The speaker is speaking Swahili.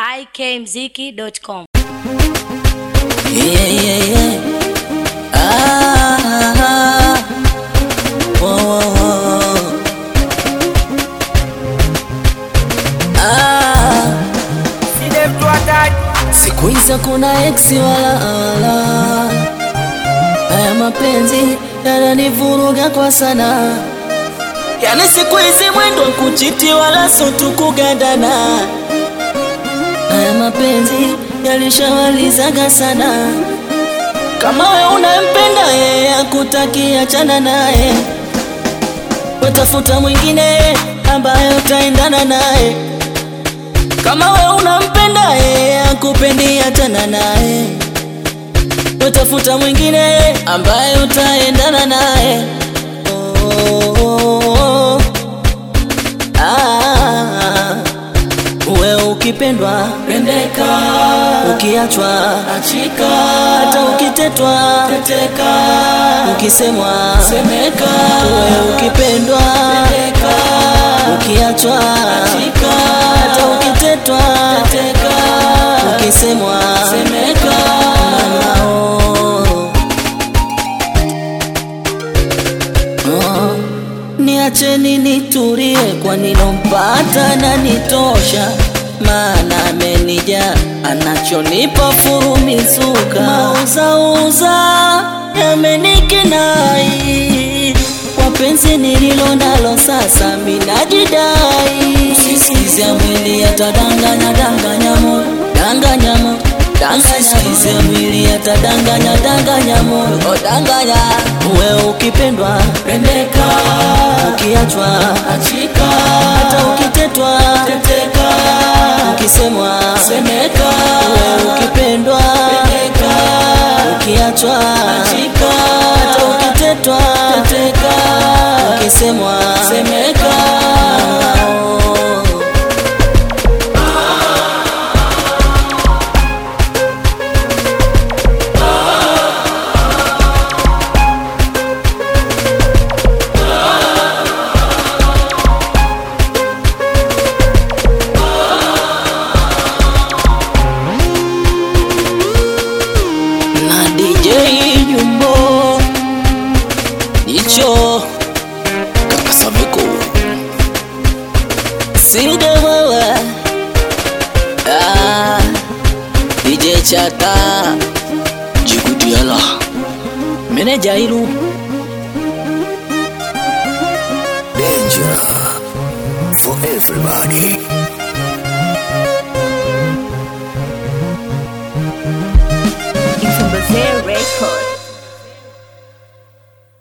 ikmziki.com. Yeah, yeah, yeah. Ah, whoa, whoa, whoa. Ah, siku hizi kuna eksi wala wala, haya mapenzi yananivuruga kwa sana, yani siku hizi mwendo wa kuchiti wala so tu kugandana haya mapenzi yalishawalizaga sana. Kama we unampenda yeye akutaki, achana naye, watafuta mwingine ambaye utaendana naye. Kama we unampenda yeye akupendi, achana naye, watafuta mwingine ambaye utaendana naye. Oh, oh, oh. Ah, uwe ukipendwa pendeka, ukiachwa achika, hata ukitetwa teteka, ukisemwa semeka. Uwe ukipendwa pendeka, ukiachwa achika, hata ukitetwa teteka, ukisemwa semeka. Nao. Oh, niacheni nitulie, kwa nilompata na nitosha, maana amenija anachonipa furumizuka, mauzauza yamenikinai, wapenzi nililo nalo sasa minajidai, sisikize mwili atadanganya danganya moyo danganya moyo Sisikize mwili atadanganya danganya moyo oh, danganya uwe ukipendwa pendeka, ukiachwa achika, hata ukitetwa teteka, ukisemwa semeka. Uwe ukipendwa pendeka, ukiachwa achika, hata ukitetwa teteka, ukisemwa semeka. na DJ Jumbo Icho Kaka Samiko Silde wewe ah, DJ Chata Jikutiala Meneja Iru Danger for everybody.